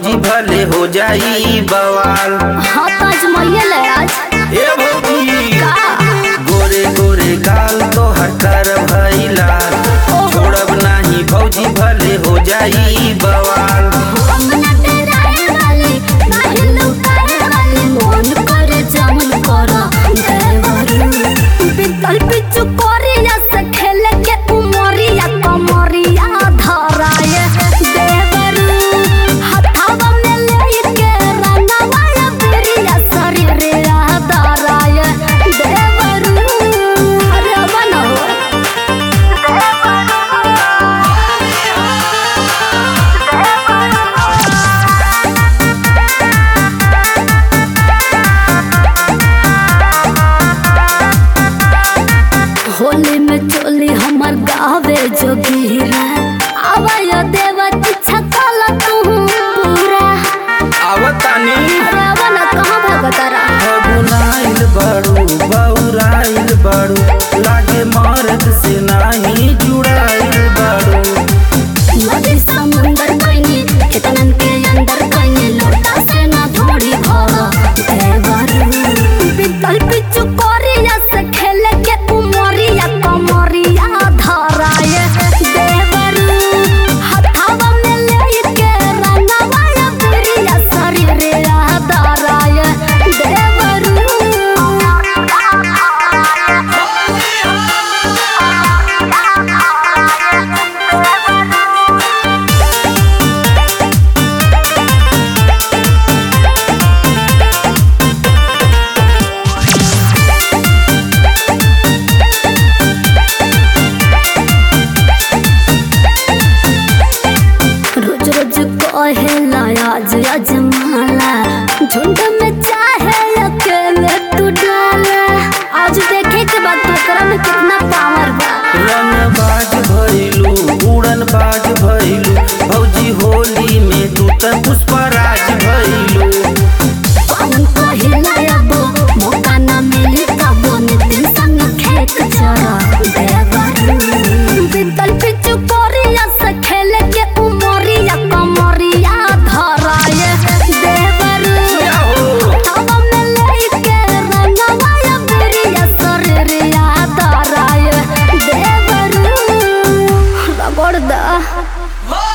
भौजी भले हो जाई बवाल हाँ तो अजमाइए ले आज ए भौजी का गोरे गोरे गाल तो हटर भैला छोड़ब नाही भौजी भले हो जाई बवाल अंगना तेरा है वाली नाही लुकाए वाली मन करे जमन करा देवरू बितल पिचु कोरिया से खेले के उमरिया कमरिया धराए देवरू हथावा में लेके रंगवा बिरिया शरीरिया धराए देवरू अरे बनो होली में चोली हमर गावे जोगीरा आवाय देवा इच्छा काला तू पूरा आवतानी अरे वन कहाँ भगतरा फगुनाइल बड़ू बौराइल बड़ू लागे मर्द से नाही जुड़ाइल बड़ू नदी समुंदर कइनी खेतनन के अंदर कइनी लोटा से ना थोड़ी भरा देवरू बितल पिचु कोरिया से खेले के उमरिया कमरिया धराए देवरू हथावा में लेके रंगवा बिरिया शरीरिया धराए देवरू रोज रोज कहेला आज अजमाला झुंड में चाहे अकेले तू डाला आज देखे के बाद तोकरा में कितना पावर बा रंग बाज भइलू उड़न बाज भइलू भौजी होली में तू त पुष्पराज भइलू कौन कहेला अब मौका ना मिली तब नितिन संग खेत चरा देवरू बितल पिचु कोरिया से खेले के उमरिया कमरिया धराए देवरू क्या हो हवा में लेके रंगवा बिरिया शरीरिया धराए देवरू रगड़ दा